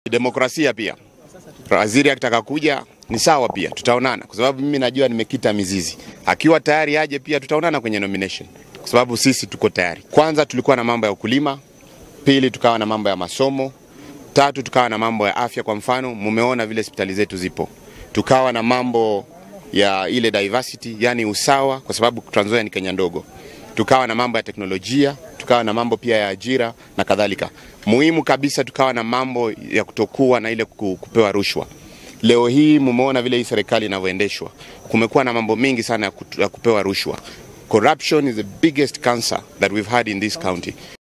Demokrasia pia, waziri akitaka kuja ni sawa pia, tutaonana kwa sababu mimi najua nimekita mizizi. Akiwa tayari aje pia tutaonana kwenye nomination, kwa sababu sisi tuko tayari. Kwanza tulikuwa na mambo ya ukulima, pili tukawa na mambo ya masomo, tatu tukawa na mambo ya afya. Kwa mfano, mumeona vile hospitali zetu zipo, tukawa na mambo ya ile diversity, yani usawa, kwa sababu Trans Nzoia ni Kenya ndogo. Tukawa na mambo ya teknolojia, tukawa na mambo pia ya ajira na kadhalika. Muhimu kabisa, tukawa na mambo ya kutokuwa na ile ku- kupewa rushwa. Leo hii mumeona vile hii serikali inavyoendeshwa, kumekuwa na mambo mengi sana ya kutu- ya kupewa rushwa. Corruption is the biggest cancer that we've had in this county.